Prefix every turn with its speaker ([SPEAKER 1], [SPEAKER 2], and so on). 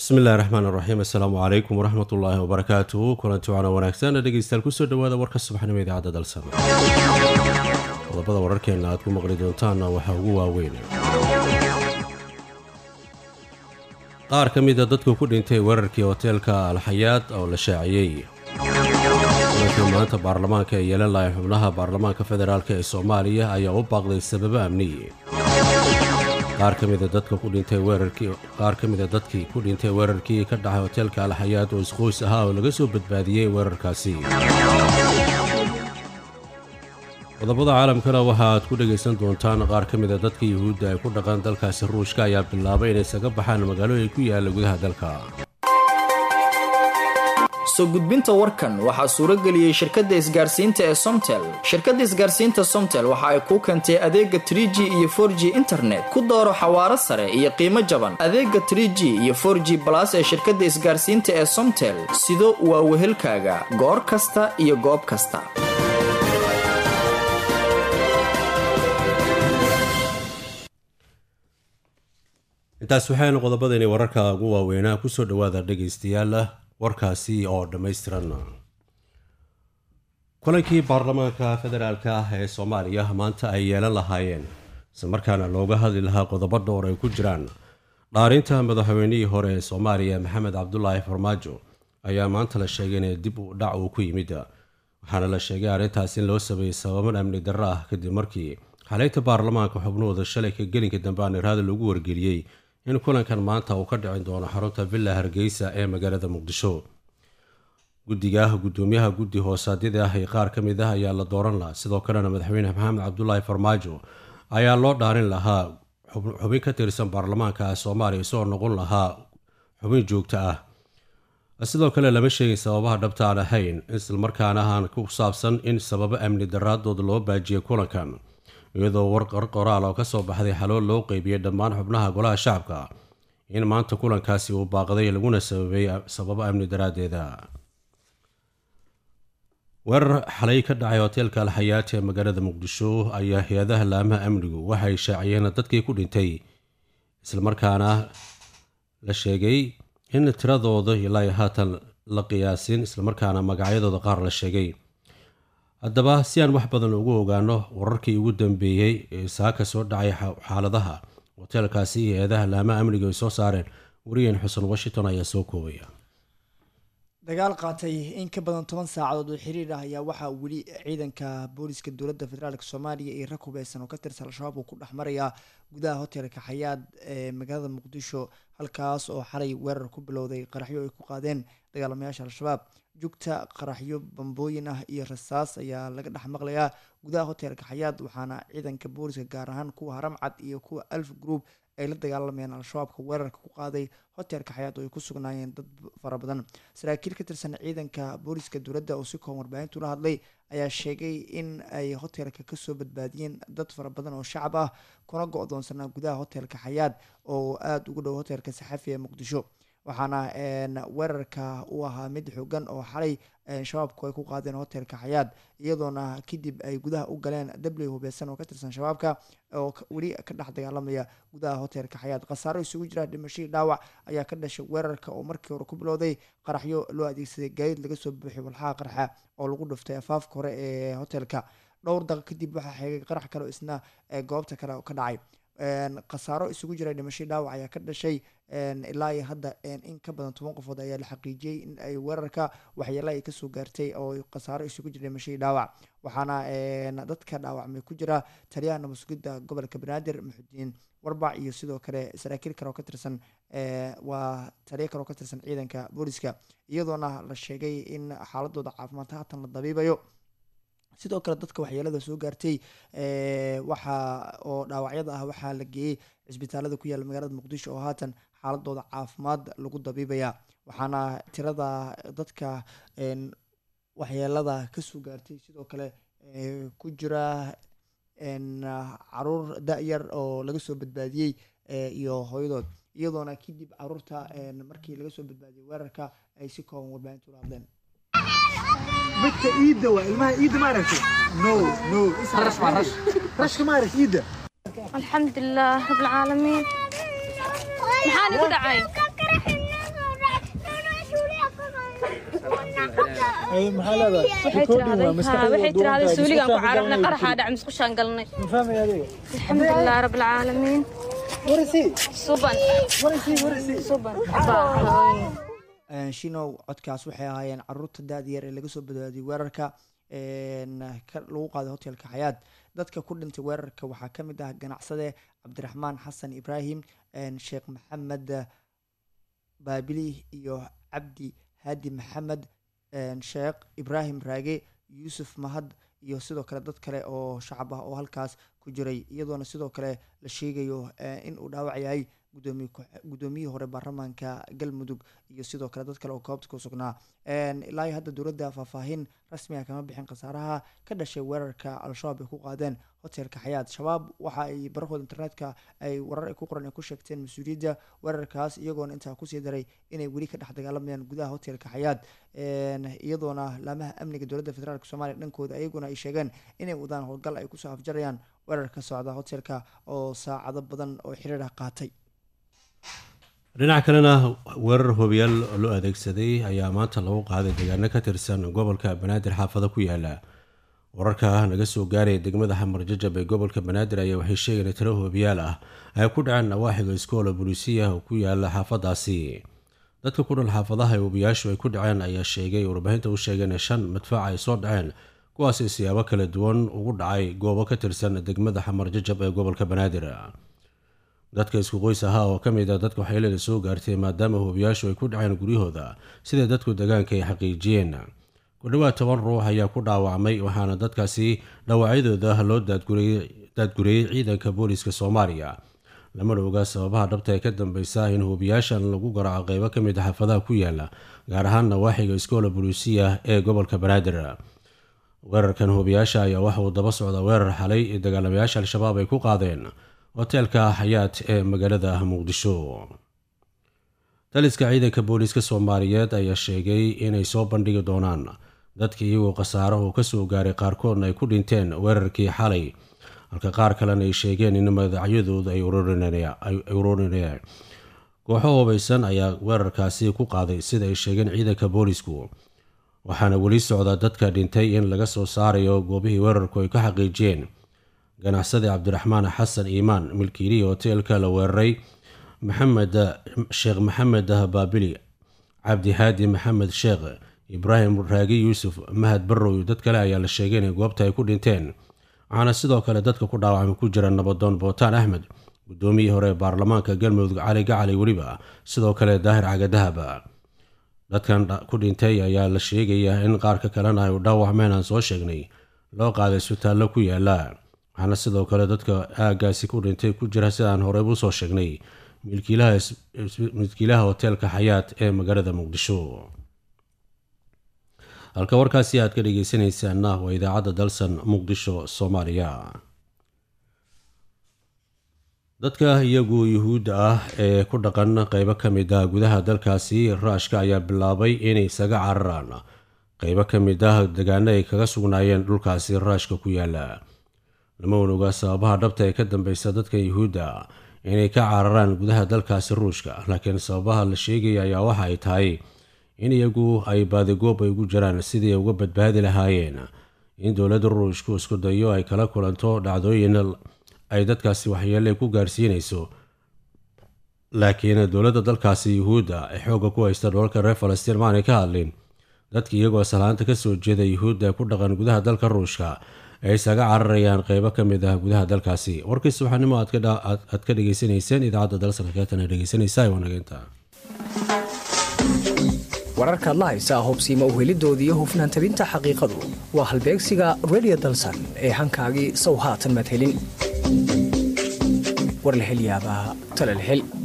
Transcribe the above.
[SPEAKER 1] bismi illahi raxmaan raxiim assalaamu calaykum waraxmat ullaahi wabarakaatuhu kulanti waana wanaagsan dhegeystayaal kusoo dhawaada warka subaxnimo idaacadda dalsama qodobada wararkeena aad ku maqli doontaanna waxaa ugu waaweyn qaar ka mida dadku ku dhintay weerarkii hoteelka alxayaad oo la shaaciyey kulankii maanta baarlamaanka ee yeelan lahay xubnaha baarlamaanka federaalk ee soomaaliya ayaa u baaqday sababo amniyi qaar ka mida dadka ku dhintay weerarkii qaar ka mida dadkii ku dhintay weerarkii ka dhacay hoteelka alxayaad oo isqoys ahaa oo laga soo badbaadiyey weerarkaasi qodobada caalamkana waxa aad ku dhegaysan doontaan qaar ka mida dadka yuhuudda ay ku dhaqan dalkaasi ruushka ayaa bilaabay inay isaga baxaan magaalooyin ku yaalla gudaha dalka
[SPEAKER 2] soo gudbinta warkan waxaa suuro geliyey shirkadda isgaarsiinta ee somtel shirkadda isgaarsiinta somtel waxa ay kuu keentay adeega trie g iyo for g internet ku dooro xawaaro sare iyo qiimo jaban adeega trie g iyo for g balas ee shirkadda isgaarsiinta ee somtel sido waa wehelkaaga goor kasta iyo goob kasta
[SPEAKER 1] intaas waxaynu qodobadani wararka ugu waaweynaa kusoo dhawaada dhegaystayaal warkaasi oo dhammaystiran kulankii baarlamaanka federaalk ah ee soomaaliya maanta ay yeelan lahaayeen isla markaana looga hadli lahaa qodobo dhowr ay ku jiraan dhaarinta madaxweynihii hore ee soomaaliya maxamed cabdulaahi farmaajo ayaa maanta la sheegay in dib u dhac uu ku yimid waxaana la sheegay arrintaas in loo sameeyey sababan amni darro ah kadib markii xaleynta baarlamaanka xubnahooda shalay ka gelinka dambe aaniraada lagu wargeliyey in kulankan maanta uu ka dhicin doono xarunta villa hargeysa ee magaalada muqdisho guddiga guddoomiyaha guddi hoosaadyada ah ee qaar ka mid ah ayaa la dooran lahaa sidoo kalena madaxweyne maxamed cabdulaahi farmaajo ayaa loo dhaarin lahaa xubin ka tirsan baarlamaanka soomaaliya isagoo noqon lahaa xubin joogto ah sidoo kale lama sheegin sababaha dhabta aan ahayn islamarkaana aan ku saabsan in sababo amni daraadood loo baajiyay kulankan iyadoo warqar qoraal oo ka soo baxday xalool loo qeybiyey dhammaan xubnaha golaha shacabka in maanta kulankaasi uu baaqday laguna sababay sababo amni daraaddeeda weerar xalay ka dhacay hoteelka alxayaat ee magaalada muqdisho ayaa hay-adaha laamaha amnigu waxay shaaciyeen dadkii ku dhintay islamarkaana la sheegay in tiradooda ilaa haatan la qiyaasin islamarkaana magacyadooda qaar la sheegay haddaba si aan wax badan ugu ogaano wararkii ugu dambeeyey ee saaka soo dhacay xaaladaha hoteelkaasi iyo eedaha laamaha amniga ay soo saareen wariyeen xuseen washington ayaa soo koobaya
[SPEAKER 3] dagaal qaatay in ka badan toban saacadood oo xiriir ah ayaa waxaa weli ciidanka booliska dowladda federaalk soomaaliya iyo rag hubeysan oo ka tirsan al-shabaab uu ku dhex marayaa gudaha hotelka xayaad ee magaalada muqdisho halkaas oo xalay weerar ku bilowday qaraxyo ay ku qaadeen dagaalamayaasha al-shabaab jugta qaraxyo bambooyin ah iyo rasaas ayaa laga dhex maqlayaa gudaha hotelka xayaad waxaana ciidanka booliska gaar ahaan kuwa haramcad iyo kuwa alf group ay la dagaalamayeen al-shabaabka weerarka ku qaaday hotelka xayaad oo ay ku sugnaayeen dad fara badan saraakiil ka tirsan ciidanka booliska dowladda oo si kooban warbaahintu la hadlay ayaa sheegay in ay hotelka kasoo badbaadiyeen dad fara badan oo shacab ah kuna go-doonsanaa gudaha hotelka xayaad oo aada ugu dhow hotelka saxafi ee muqdisho waxaana weerarka uu ahaa mid xoogan oo xalay shabaabku ay ku qaadeen hotelka xayaad iyadoona kadib ay gudaha u galeen dabli hubeysan oo ka tirsan shabaabka oo weli ka dhex dagaalamaya gudaha hotelka xayaad khasaaro isugu jira dhimashadii dhaawac ayaa ka dhashay weerarka oo markii hore ku bilowday qaraxyo loo adeegsaday gaadiid laga soo buuxiyay walxaha qarxa oo lagu dhuftay afaafka hore ee hotelka dhowr daqiiq kadib waxaa xeegay qarax kale oo isna goobta kale ka dhacay khasaaro isugu jira dhimashadii dhaawac ayaa ka dhashay ilaa iyo hadda in ka badan toban qofood ayaa la xaqiijiyey in ay weerarka waxyeela ay kasoo gaartay oo khasaaro isugu jira dhimashadii dhaawac waxaana dadka dhaawacmay ku jira taliyaha nabadsugidda gobolka banaadir muxudiin warbac iyo sidoo kale saraakiil kale oo ka tirsan waa taliya kale oo ka tirsan ciidanka booliska iyadoona la sheegay in xaaladooda caafimaad haatan la dabiibayo sidoo kale dadka waxyeelada soo gaartay waxa oo dhaawacyada ah waxaa la geeyey cisbitaalada ku yaalla magaalada muqdisho oo haatan xaaladooda caafimaad lagu dabiibaya waxaana tirada dadka waxyeelada kasoo gaartay sidoo kale ku jira caruur da-yar oo laga soo badbaadiyey iyo hooyadood iyadoona kadib caruurta markii laga soo badbaadiyey weerarka ay si kooban warbaahintu ula hadleen
[SPEAKER 4] midka iidda waa ilmaha iidda ma aragtay no no rash ma rash rashka ma arag iidda
[SPEAKER 5] الحمد لله رب العالمين maxaa nigu dhacay
[SPEAKER 4] ay maxaa leedahay
[SPEAKER 5] waxay tiraahday haa waxay tiraahday suuligaan ku cararnay qaraxaa dhac musqushaan galnay
[SPEAKER 4] ma fahmay adiga
[SPEAKER 5] alxamdulilah rabbil caalamiin
[SPEAKER 4] warisi
[SPEAKER 5] suban
[SPEAKER 4] warisi warisi
[SPEAKER 5] suban
[SPEAKER 3] shinow codkaas waxay ahaayeen caruurta da-da yar ee laga soo badbaadiyay weerarka ka- lagu qaaday hotelka xayaad dadka ku dhintay weerarka waxaa ka mid ah ganacsade cabdiraxmaan xasan ibraahim sheekh maxamed baabili iyo cabdi haadi maxamed sheekh ibraahim raage yuusuf mahad iyo sidoo kale dad kale oo shacab ah oo halkaas ku jiray iyadoona sidoo kale la sheegayo in uu dhaawac yahay gudoomiye ku- gudoomiyihii hore baarlamaanka galmudug iyo sidoo kale dad kale oo goobta ku sugnaa ilaa iyo hadda dowladda faahfaahin rasmiga kama bixin khasaaraha ka dhashay weerarka al-shabaab ay ku qaadeen hotelka xayaad shabaab waxa ay barahooda internetka ay warar ay ku qoran ay ku sheegteen mas-uuliyadda weerarkaas iyagoona intaa kusii daray inay weli ka dhex dagaalamayaan gudaha hotelka xayaad iyadoona laamaha amniga dowladda federaalk soomaaliya dhankooda iyaguna ay sheegeen inay wadaan howlgal ay kusoo afjarayaan weerarka socda hotelka oo saacado badan oo xiriir ah qaatay
[SPEAKER 1] dhinaca kalena weerar hobiyaal loo adeegsaday ayaa maanta lagu qaaday deegaano ka tirsan gobolka banaadir xaafado ku yaala wararka naga soo gaaraya degmada xamar jajab ee gobolka banaadir ayaa waxay sheegeen in tiro hobiyaal ah ay ku dhaceen nawaaxiga iskoola bulisiya oo ku yaala xaafadaasi dadka ku dhal xaafadaha ee hobiyaashu ay ku dhaceen ayaa sheegay warbaahinta u sheegeen in shan madfaac ay soo dhaceen kuwaasi siyaabo kala duwan ugu dhacay goobo ka tirsan degmada xamar jajab ee gobolka banaadir dadka isku qoys ahaa oo ka mid a dadka waxyeelada soo gaartay maadaama hubiyaashu ay ku dhaceen guryahooda sida dadku degaanka ay xaqiijiyeen ku dhowaad toban ruux ayaa ku dhaawacmay waxaana dadkaasi dhaawacyadooda loo daadguriyey ciidanka booliiska soomaaliya lamana ogaa sababaha dhabta ee ka dambeysa in hubiyaashan lagu garaaco qeybo ka mid a xaafadaha ku yaala gaar ahaan nawaaxiga iskoola buluusiya ee gobolka banaadir weerarkan hubiyaasha ayaa waxa uu daba socda weerar xalay ee dagaalamayaasha al-shabaab ay ku qaadeen hoteelka xayaat ee magaalada muqdisho taliska ciidanka booliiska soomaaliyeed ayaa sheegay inay soo bandhigi doonaan dadka iyagoo khasaarahu kasoo gaaray qaarkoodna ay ku dhinteen weerarkii xalay halka qaar kalena ay sheegeen in madacyadooda ay ururinayaan kooxo hubaysan ayaa weerarkaasi ku qaaday sida ay sheegeen ciidanka boolisku waxaana weli socda dadka dhintay in laga soo saarayo goobihii weerarku ay ka xaqiijiyeen ganacsade cabdiraxmaan xasan iimaan milkiilihii hoteelka la weeraray maxamed sheekh maxamed baabili cabdi haadi maxamed sheekh ibraahim raagi yuusuf mahad barrow iyo dad kale ayaa la sheegay inay goobta ay ku dhinteen waxaana sidoo kale dadka ku dhaawacmay ku jira nabadoon bootaan axmed gudoomiyihii hore ee baarlamaanka galmudug cali gacali weliba sidoo kale daahir cagadahab dadkan ku dhintay ayaa la sheegayaa in qaarka kalena ay dhaawacmeen aan soo sheegnay loo qaaday isbitaallo ku yaala waxaana sidoo kale dadka aagaasi ku dhintay ku jira sidaan horeyb usoo sheegnay milkiilaha hoteelka xayaat ee magaalada muqdisho halka warkaasi aad ka dhegeysanaysaana waa idaacadda dalsan muqdisho soomaaliya dadka iyagu yuhuudda ah ee ku dhaqan qeybo ka mid ah gudaha dalkaasi raashka ayaa bilaabay inay isaga cararaan qeybo ka mid ah degaano ay kaga sugnaayeen dhulkaasi raashka ku yaala lama onoga sababaha dhabta ee ka dambeysa dadka yuhuudda inay ka cararaan gudaha dalkaasi ruushka laakiin sababaha la sheegaya ayaa waxa ay tahay in iyagu ay baadigoob ay ugu jiraan sidii ay uga badbaadi lahaayeen in dowladda ruushku isku dayo ay kala kulanto dhacdooyin ay dadkaasi waxyeele ku gaarsiinayso laakiin dowladda dalkaasi yuhuudda ee xoogga ku haysta dholalka reer falastiin maanay ka hadlin dadka iyagoo salaanta kasoo jeeda yuhuudda ee ku dhaqan gudaha dalka ruushka ay isaga cararayaan qeybo ka mid ah gudaha dalkaasi warkii subaxnimo aad ka dhegeysanayseen idaacadda dalsankeetana dhegeysanaysa wanageynta
[SPEAKER 6] wararkaad la haysaa hubsiima uhelidoodii hufnaan tabinta xaqiiqadu waa halbeegsiga redio dalsan ee hankaagii sow haatan maad helin war la hel yaabaa tala la hel